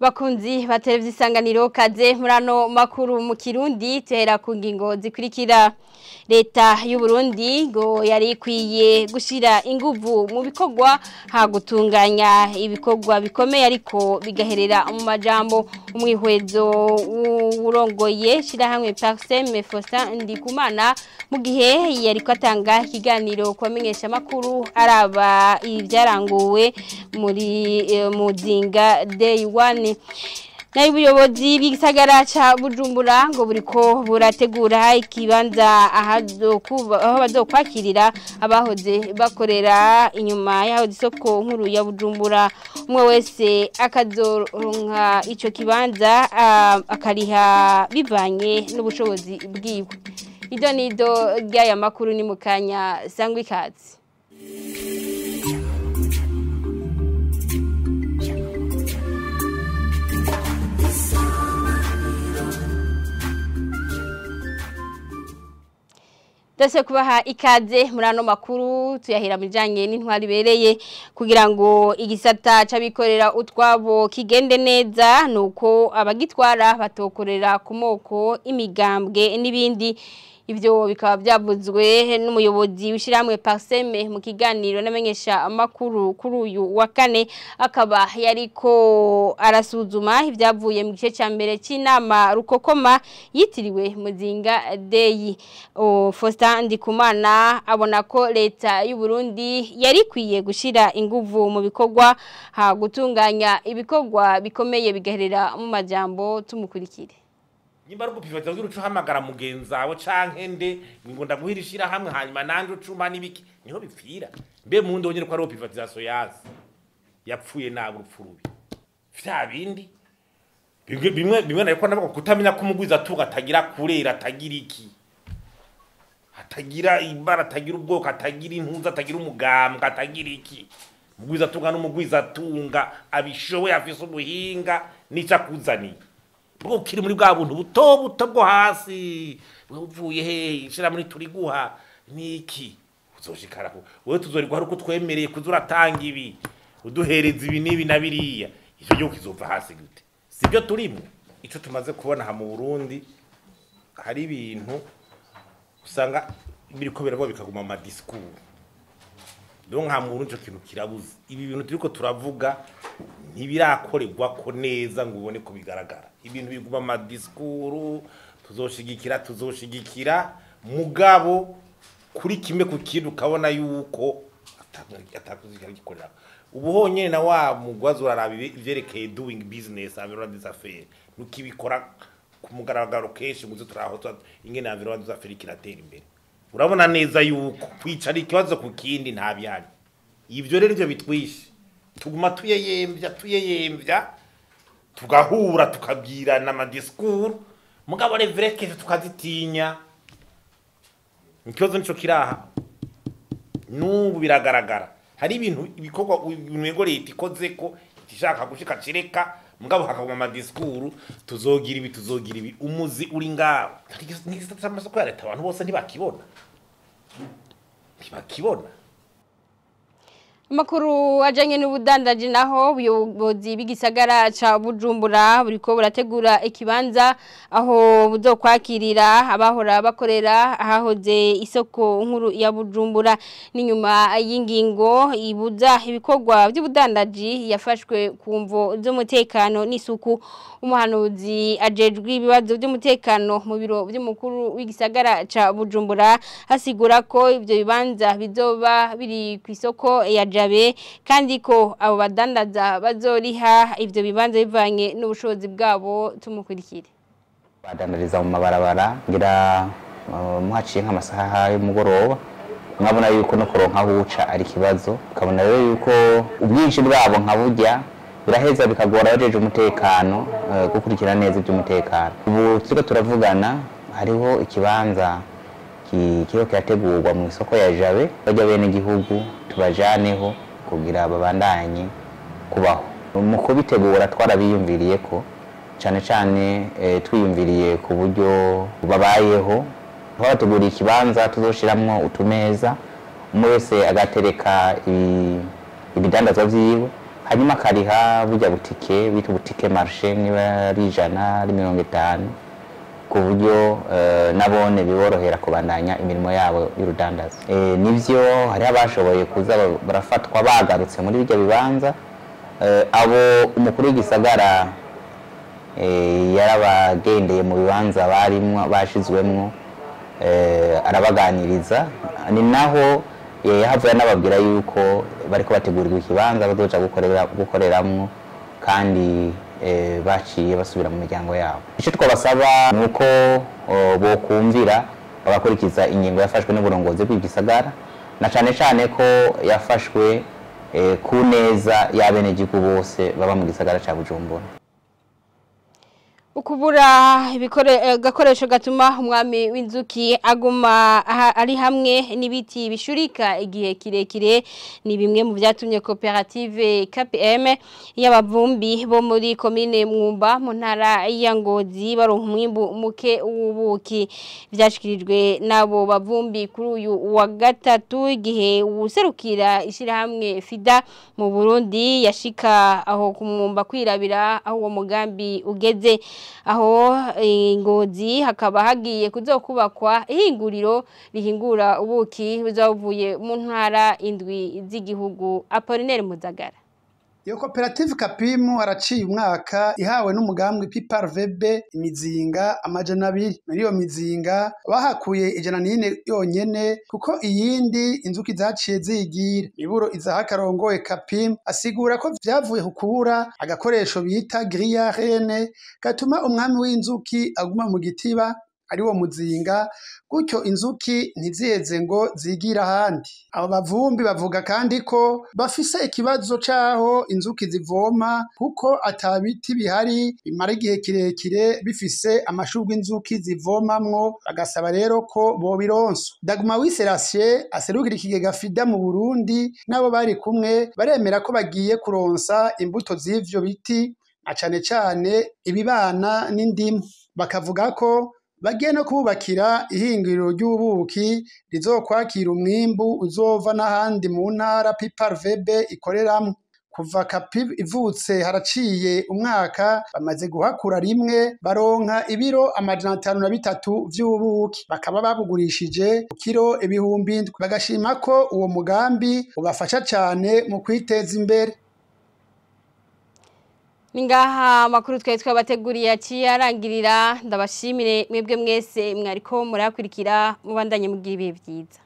bakunzi ba televiziyo isanganiro kaze muri ano makuru mu kirundi tuhera ku ngingo zikurikira leta y'u Burundi ngo yari ikwiye gushyira inguvu mu bikorwa ha gutunganya ibikorwa bikomeye ariko bigaherera mu majambo umwihwezo urongoye shyirahamwe pariseme Faustin ndikumana mu gihe yari atanga ikiganiro ku bamenyeshamakuru araba ibyaranguwe muri muzinga day one nayo ubuyobozi bw'igisagara ca bujumbura ngo buriko burategura ikibanza aho bazokwakirira abahoze bakorera inyuma y'aho isoko nkuru ya bujumbura umwe wese akazoronka ico kibanza akariha bivanye n'ubushobozi bwiwe ido nido ry'aya makuru ni mu kanya sangwa ikazi Dase kubaha ikaze muri ano makuru tuyahera mu bijanye n'intwari ibereye kugira ngo igisata c'abikorera utwabo kigende neza nuko abagitwara batokorera ku moko imigambwe n'ibindi Ibyo bikaba byavuzwe n'umuyobozi w'ishyirahamwe Parseme mu kiganiro n'amenyesha amakuru kuri uyu wa kane akaba yariko arasuzuma ibyavuye mu gice cya mbere cy'inama rukokoma yitiriwe muzinga deyi Faustin Ndikumana abona ko leta y'u Burundi yari ikwiye gushyira inguvu mu bikorwa ha gutunganya ibikorwa bikomeye bigaherera mu majambo tumukurikire nimba ari ugupima kugira uca uhamagara mugenzi wawe canke nde ngo ndaguhirishira hamwe hanyuma nanje ucuma n'ibiki niho bipfira mbe mu ndi wonyene ko ari privatisation yazi yapfuye nabi urupfu rubi vya bindi bimwe bimwe bimwe nariko ndavuga kutamenya ko umugwiza atunga atagira kurera atagira iki atagira ibara atagira ubwoko atagira impuzu atagira umugambwe atagira iki umugwiza atunga n'umugwiza atunga abishoboye afise ubuhinga n'ico akuzaniye bwo kiri muri bwa buntu buto buto bwo hasi wewe uvuye he shira muri turi guha niki uzoshikara ko wewe tuzorigwa ari uko twemereye kuzuratanga ibi uduhereza ibi nibi na biriya icyo gihe kizova hasi gute sibyo turimo ico tumaze kubona ha mu Burundi hari ibintu usanga biriko birabo bikaguma mu discours donc ha mu Burundi ico kintu kirabuze ibi bintu turiko turavuga ntibirakorerwa ko neza ngo ubone ko bigaragara ibintu biguma ama discours tuzoshigikira tuzoshigikira mugabo kuri kimwe ku kintu ukabona yuko atakuzikira gikorera ubu honyene na wa mugwazi uraraba ivyerekeye doing business environment des affaires nukibikora ku mugaragaro kenshi muzo turaho ingene environment des affaires kiratera imbere urabona neza yuko kwicara ikibazo ku kindi nta byari ivyo rero ivyo bitwishe tuguma tuyeyembya tuyeyembya tugahura tukabwirana amadiscours mugabo revereke tukazitinya ikibazo nico kiraha n'ubu biragaragara hari ibintu ibikorwa ibintu leta ikoze ko ishaka gushika cireka mugabo hakaguma amadiscours tuzogira ibi tuzogira ibi umuzi uri ngaho n'igisata c'amasoko ya leta abantu bose ntibakibona ntibakibona Makuru ajanye n'ubudandaji naho ubuyobozi bw'igisagara ca Bujumbura buriko burategura ikibanza aho buzokwakirira abahora bakorera ahahoze isoko nkuru ya Bujumbura n'inyuma y'ingingo ibuza ibikorwa by'ubudandaji yafashwe ku mvo z'umutekano n'isuku umuhanuzi ajejwe ibibazo by'umutekano mu biro by'umukuru w'igisagara ca Bujumbura hasigura ko ivyo bibanza bizoba biri ku isoko ya jabe kandi ko abo badandaza bazoriha ivyo bibanza bivanye n'ubushobozi bwabo tumukurikire badandariza mu mabarabara ngira muhaciye nk'amasaha y'umugoroba mwabona yuko no kuronka aho uca ari ikibazo ukabona rero yuko ubwinshi bwabo nka burya biraheza bikagora abajeje umutekano gukurikira neza iby'umutekano ubu turiko turavugana hariho ikibanza kiriko kirategurwa mu isoko ya jabe bajya bene igihugu tubajaneho kugira babandanye kubaho mu kubitegura twarabiyumviriye ko cyane cyane twiyumviriye ku buryo babayeho twabateguriye ikibanza tuzoshiramwo utumeza umwe wese agatereka ibidandazwa vyiwe hanyuma akariha burya butike bita butike marishe niba ari ijana ari mirongo itanu ku buryo eh, nabone biborohera kubandanya imirimo yabo y'urudandaza Eh, nivyo hariho abashoboye kuza ba- barafatwa bagarutse muri bijya bibanza Eh, abo umukuru w'igisagara eh, yarabagendeye mu bibanza barimwo bashizwemwo eh, arabaganiriza ni naho eh, yahavuye anababwira yuko bariko bategurirwa ikibanza bazoja gukorera- gukoreramwo kandi eh, baciye basubira mu miryango yabo icyo twabasaba ni uko oh, bokumvira bagakurikiza ingingo yafashwe n'uburongozi bw'igisagara na cane cane ko yafashwe eh, ku neza y'abenegihugu bose baba mu gisagara ca bujumbura ukubura ibikore- eh, gakoresho gatuma umwami w'inzuki aguma aha- ari hamwe n'ibiti bishurika igihe kirekire ni bimwe mu byatumye koperative KPM y'abavumbi bo muri komine Mwumba mu ntara ya Ngozi baronka umwimbu muke w'ubuki byashikirijwe nabo bavumbi kuri uyu wa gatatu igihe userukira ishirahamwe FIDA mu Burundi yashika aho ku Mwumba kwirabira aho uwo mugambi ugeze aho eh, ngozi hakaba hagiye kuzokubakwa ihinguriro rihingura ubuki buzavuye mu ntara indwi z'igihugu Apollinaire Muzagara Iyo koperative Kapimu haraciye umwaka ihawe n'umugambi Piparvebe imizinga amajana abiri. Muri iyo mizinga bahakuye ijana n'ine yonyene kuko iyindi inzuki zaciye zigira. Iburo izaha karongoye Kapimu asigura ko vyavuye ku kubura agakoresho bita grillage gatuma umwami w'inzuki aguma mu gitiba ari wo muzinga gutyo inzuki ntiziheze ngo zigira ahandi abo bavumbi bavuga kandi ko bafise ikibazo c'aho inzuki zivoma kuko ata biti bihari bimara igihe kirekire bifise amashurwe inzuki zivomamwo bagasaba rero ko bobironsa daguma wiserasiye aserukira ikigega fida mu burundi n'abo bari kumwe baremera ko bagiye kuronsa imbuto z'ivyo biti na cane cane ibibana n'indimu bakavuga ko bagiye no kububakira ihinguriro ry'ubuki rizokwakira umwimbu uzova n'ahandi mu ntara piparvebe ikoreramwo kuva kapi ivutse haraciye umwaka bamaze guhakura rimwe baronka ibiro amajana atanu na bitatu vy'ubuki bakaba babugurishije ku kiro ibihumbi indwi bagashima ko uwo mugambi ubafasha cane mu kwiteza imbere Ningaha makuru twari twabateguriye aciye arangirira ndabashimire mwebwe mwese mwariko murakurikira mubandanye mugira ibihe byiza